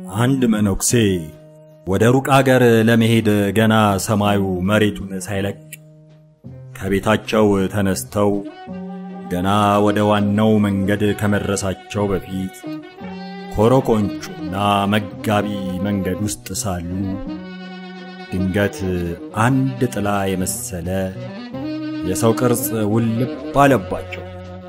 አንድ መነኩሴ ወደ ሩቅ አገር ለመሄድ ገና ሰማዩ መሬቱን ሳይለቅ ከቤታቸው ተነስተው ገና ወደ ዋናው መንገድ ከመድረሳቸው በፊት ኮረኮንቹና መጋቢ መንገድ ውስጥ ሳሉ ድንገት አንድ ጥላ የመሰለ የሰው ቅርጽ ውልብ አለባቸው።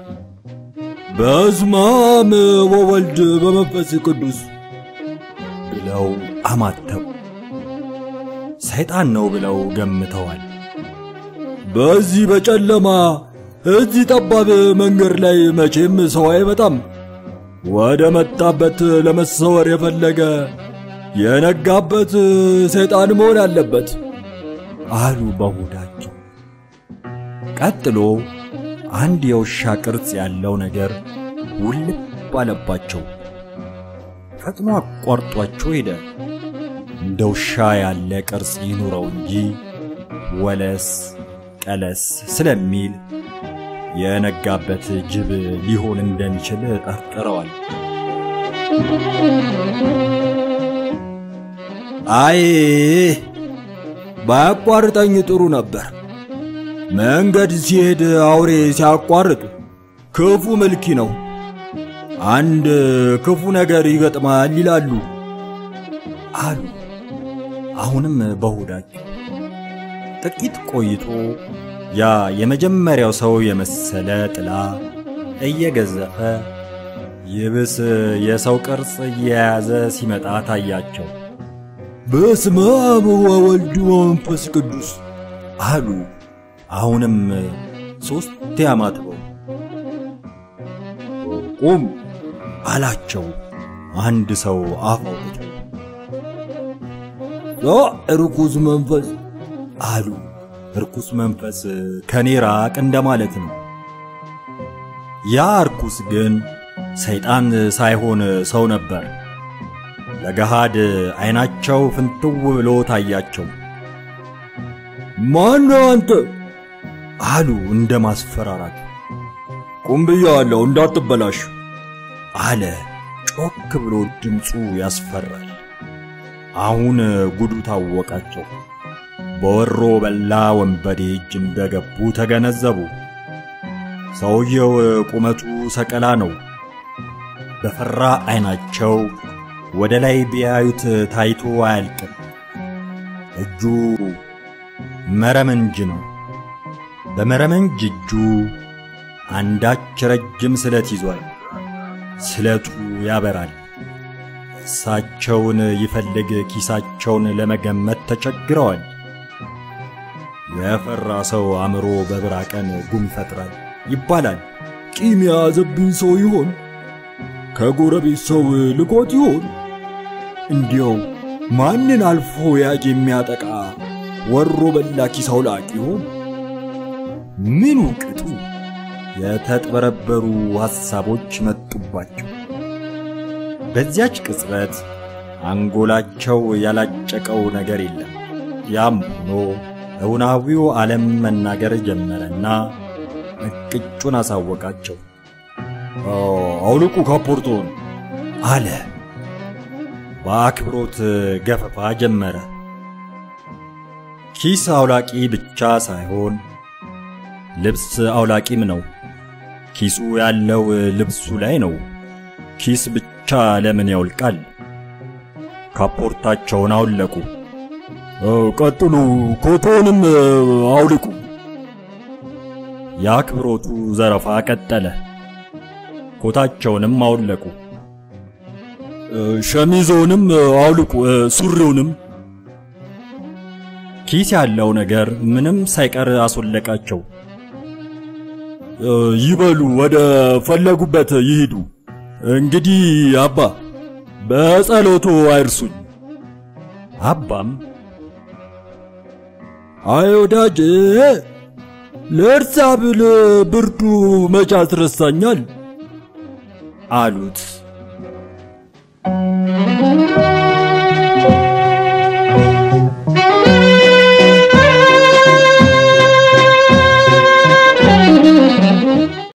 በስመ አብ ወወልድ በመንፈስ ቅዱስ ብለው አማተቡ። ሰይጣን ነው ብለው ገምተዋል። በዚህ በጨለማ እዚህ ጠባብ መንገድ ላይ መቼም ሰው አይመጣም። ወደ መጣበት ለመሰወር የፈለገ የነጋበት ሰይጣን መሆን አለበት አሉ በሆዳቸው። ቀጥሎ አንድ የውሻ ቅርጽ ያለው ነገር ውልብ አለባቸው። ፈጥኖ አቋርጧቸው ሄደ። እንደ ውሻ ያለ ቅርጽ ይኑረው እንጂ ወለስ ቀለስ ስለሚል የነጋበት ጅብ ሊሆን እንደሚችል ጠርጥረዋል። አይ ባያቋርጠኝ ጥሩ ነበር። መንገድ ሲሄድ አውሬ ሲያቋርጥ ክፉ መልኪ ነው። አንድ ክፉ ነገር ይገጥማል ይላሉ አሉ አሁንም በሆዳቸው። ጥቂት ቆይቶ ያ የመጀመሪያው ሰው የመሰለ ጥላ እየገዘፈ ይብስ የሰው ቅርጽ እየያዘ ሲመጣ ታያቸው። በስመ አብ ወወልድ ወመንፈስ ቅዱስ አሉ አሁንም ሦስት ያማትበው። ቁም አላቸው አንድ ሰው አፍ አውጥቶ። ርኩስ መንፈስ አሉ ርኩስ መንፈስ ከኔ ራቅ እንደማለት ነው። ያ ርኩስ ግን ሰይጣን ሳይሆን ሰው ነበር። ለገሃድ ዐይናቸው ፍንትው ብሎ ታያቸው። ማን ነው አንተ? አሉ እንደ ማስፈራራት። ቁም ብያለሁ እንዳትበላሽ አለ ጮክ ብሎ ድምፁ ያስፈራል። አሁን ጉዱ ታወቃቸው። በወሮ በላ ወንበዴ እጅ እንደገቡ ተገነዘቡ። ሰውየው ቁመቱ ሰቀላ ነው። በፈራ ዐይናቸው ወደ ላይ ቢያዩት ታይቶ አያልቅም። እጁ መረመንጅ ነው። በመረመንጅ እጁ አንዳች ረጅም ስለት ይዟል። ስለቱ ያበራል። እሳቸውን ይፈልግ ኪሳቸውን ለመገመት ተቸግረዋል። የፈራ ሰው አእምሮ በብራ ቀን ጉም ይፈጥራል ይባላል። ቂም የያዘብኝ ሰው ይሆን? ከጎረቤት ሰው ልኮት ይሆን? እንዲያው ማንን አልፎ ያጅ የሚያጠቃ ወሮ በላ ኪስ አውላቂ ይሆን? ምኑ ቅጡ የተጥበረበሩ ሐሳቦች መጡባቸው። በዚያች ቅጽበት አንጎላቸው ያላጨቀው ነገር የለም። ያም ሆኖ እውናዊው ዓለም መናገር ጀመረና እቅጩን አሳወቃቸው። አውልቁ ካፖርቶን አለ። በአክብሮት ገፈፋ ጀመረ። ኪስ አውላቂ ብቻ ሳይሆን ልብስ አውላቂም ነው። ኪሱ ያለው ልብሱ ላይ ነው። ኪስ ብቻ ለምን ያውልቃል? ካፖርታቸውን አውለቁ። ቀጥሉ፣ ኮቶንም አውልቁ። የአክብሮቱ ዘረፋ ቀጠለ። ኮታቸውንም አውለቁ። ሸሚዞንም አውልቁ፣ ሱሪውንም። ኪስ ያለው ነገር ምንም ሳይቀር አስወለቃቸው። ይበሉ፣ ወደ ፈለጉበት ይሂዱ። እንግዲህ አባ በጸሎቱ አይርሱኝ። አባም አይ ወዳጄ ልርሳ ብል ብርዱ መቼ አስረሳኛል አሉት።